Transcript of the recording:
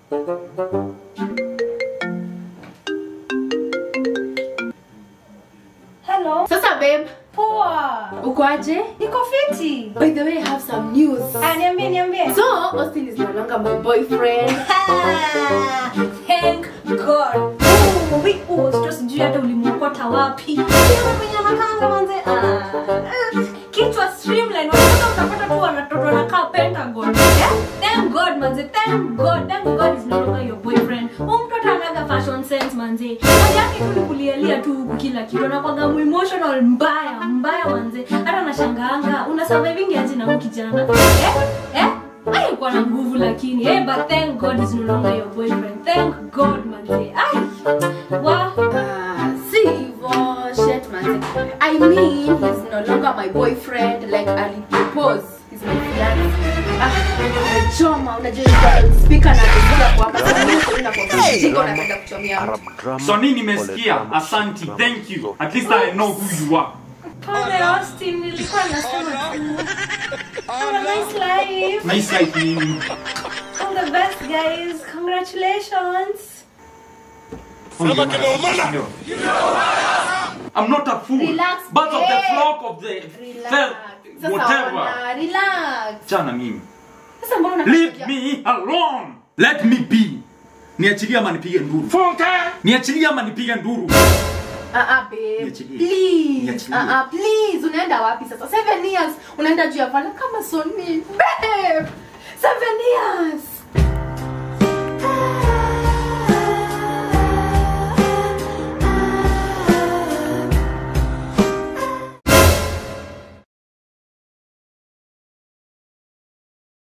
Hello. Sasa babe, Poa. uko aje? Niko fiti. By the way, I have some news. Ah, niambie niambie. So, Austin is no longer my boyfriend. Ah, Thank God. Oh, we oh, sio sijui hata ulimwokota wapi. Sio mwenye anakanga manze. Ah. eh, Kichwa streamline. Unataka utapata tu wanatoto wanakaa Pentagon. Eh? Thank God manze. Thank God. Thank God is no longer your boyfriend. Huyu mtoto anaga fashion sense manze. Kazi yake tu ni kulialia tu huku kila kitu. Anakuwaga mu emotional mbaya, mbaya manze. Hata nashangaanga una surviving aje na huyu kijana. Eh? Eh? Alikuwa na nguvu lakini eh, but thank God is no longer your boyfriend. Thank God manze. Ai. Wa. Ah, si hivyo, shit man. I mean, he's no longer my boyfriend. Like, alipropose. He's my fiance. Ah, choma, unajua ilikuwa speaker na kusikia kwa hapa. Sasa mimi sina kwa kijiko napenda kuchomea mtu. So nini nimesikia? Asanti, thank you. At least I know who you are. Pole Austin, nilikuwa nasema tu. Have a nice life. Nice life nini? All the best guys. Congratulations. I'm not a fool. Relax, But of the babe. flock of the Relax. fell, Sasa whatever. ona, relax. Chana mimi. Sasa mbona Leave unataka me alone. Let me be. Niachilie ama nipige nduru. Niachilie ama nipige nduru. Ah, ah, babe. Niachilie. Please. Niachilie. Ah, ah, please. Unaenda wapi sasa? Seven years. Unaenda juu ya vala kama Sony. Babe.